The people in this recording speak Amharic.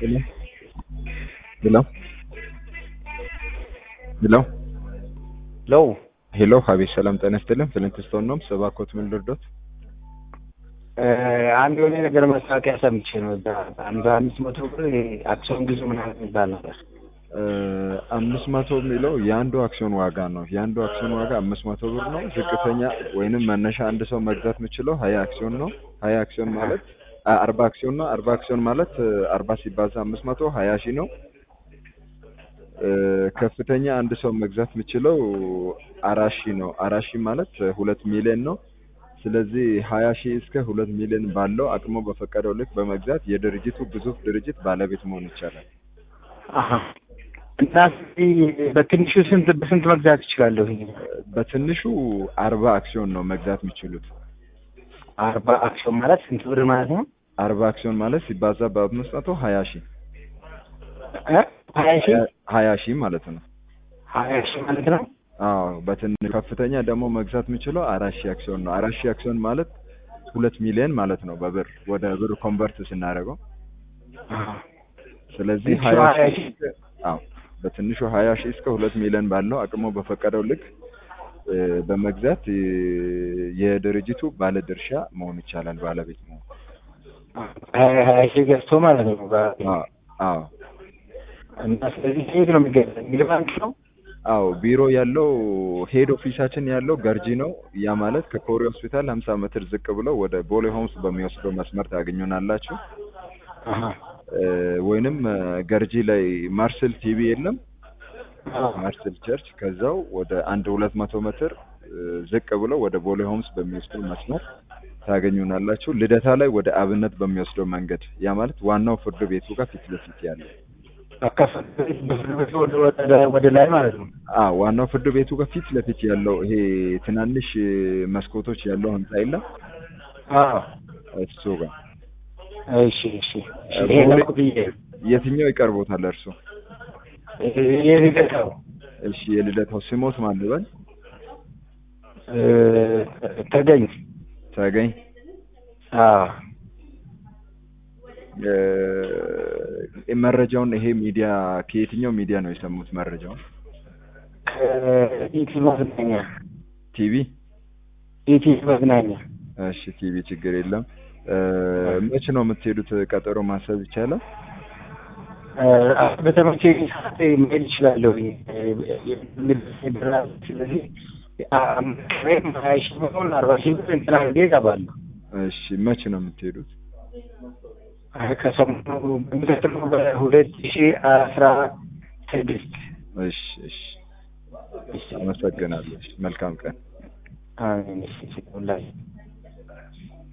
Hello? Hello? Hello? ለው ሄሎ ሀቤት ሰላም ጤና ይስጥልን። ፍሊንትስቶን ነው ሰባኮት ምን ልርዶት? አንድ የሆነ ነገር ማስታወቂያ ሰምቼ ነው። እዛ አንድ አምስት መቶ ብር አክሲዮን ግዙ ምናምን የሚባል ነበር። አምስት መቶ የሚለው የአንዱ አክሲዮን ዋጋ ነው። የአንዱ አክሲዮን ዋጋ አምስት መቶ ብር ነው። ዝቅተኛ ወይንም መነሻ አንድ ሰው መግዛት የሚችለው ሀያ አክሲዮን ነው። ሀያ አክሲዮን ማለት አ- አርባ አክሲዮን ነው። አርባ አክሲዮን ማለት አርባ ሲባዛ አምስት መቶ ሀያ ሺህ ነው። እ፣ ከፍተኛ አንድ ሰው መግዛት የሚችለው አራት ሺህ ነው። አራት ሺህ ማለት ሁለት ሚሊዮን ነው። ስለዚህ ሀያ ሺህ እስከ ሁለት ሚሊዮን ባለው አቅሙ በፈቀደው ልክ በመግዛት የድርጅቱ ግዙፍ ድርጅት ባለቤት መሆን ይቻላል። አሀ። እና ስለዚህ በትንሹ ስንት በስንት መግዛት ይችላለሁ? በትንሹ አርባ አክሲዮን ነው መግዛት የሚችሉት። አርባ አክሲዮን ማለት ስንት ብር ማለት ነው? አርባ አክሲዮን ማለት ሲባዛ በአምስት መቶ ሀያ ሺህ እ? ሀያ ሺህ ሀያ ሺህ ማለት ነው። ሀያ ሺህ ማለት ነው። አዎ በትንሹ ከፍተኛ ደግሞ መግዛት የሚችለው አራት ሺህ አክሲዮን ነው። አራት ሺህ አክሲዮን ማለት ሁለት ሚሊዮን ማለት ነው በብር ወደ ብር ኮንቨርት ስናደርገው። አሀ። ስለዚህ ትንሹ ሀያ ሀያ ሺህ ሺህ አዎ በትንሹ ሀያ ሺህ እስከ ሁለት ሚሊዮን ባለው አቅሙ በፈቀደው ልክ እ፣ በመግዛት እ፣ የድርጅቱ ባለድርሻ መሆን ይቻላል፣ ባለቤት መሆን። ሀያ ሀያ ሺህ ገዝቶ ማለት ነው። በ- አዎ አዎ እና ስለዚህ የት ነው የሚገዛ? ንግድ ባንክ ነው። አዎ ቢሮ ያለው ሄድ ኦፊሳችን ያለው ገርጂ ነው። ያ ማለት ከኮሪ ሆስፒታል ሀምሳ ሜትር ዝቅ ብለው ወደ ቦሌ ሆምስ በሚወስደው መስመር ታገኙናላችሁ። አሀ። እ፣ ወይንም እ፣ ገርጂ ላይ ማርሰል ቲቪ የለም አዎ። ማርሰል ቸርች ከዛው ወደ አንድ ሁለት መቶ ሜትር እ፣ ዝቅ ብለው ወደ ቦሌ ሆምስ በሚወስደው መስመር ታገኙናላችሁ። ልደታ ላይ ወደ አብነት በሚወስደው መንገድ ያ ማለት ዋናው ፍርድ ቤቱ ጋር ፊት ለፊት ያለው አካፈል በፍርድ ቤቱ ወደ ወደ- ወደ ላይ ማለት ነው። አ ዋናው ፍርድ ቤቱ ጋር ፊት ለፊት ያለው ይሄ ትናንሽ እ፣ መስኮቶች ያለው ህንጻ የለም አዎ። እሱ ጋር እሺ እሺ እሺ። ይሄ ነው ብዬ የትኛው ይቀርቦታል እርሱ? የልደታው እሺ የልደታው ስሞት ማን ልበል? እ፣ ተገኝ ተገኝ አዎ እ፣ መረጃውን ይሄ ሚዲያ ከየትኛው ሚዲያ ነው የሰሙት መረጃውን? ከኢቲ መዝናኛ ቲቪ? ኢቲ መዝናኛ እሺ ቲቪ ችግር የለም። እ፣ መች ነው የምትሄዱት? ቀጠሮ ማሰብ ይቻላል? እ፣ በተመቼ ሰዓት መሄድ ይችላለሁ። ስለዚህ ወይም ሀያ ሺህ ብሆን አርባ ሺህ ብር እንትን አድርጌ እገባለሁ። እሺ መች ነው የምትሄዱት? ከሰሞኑ በሚቀጥለው በሁለት ሺህ አስራ ስድስት እሺ እሺ አመሰግናለሁ። እሺ፣ መልካም ቀን። አሜን። እሺ፣ ሁላችሁ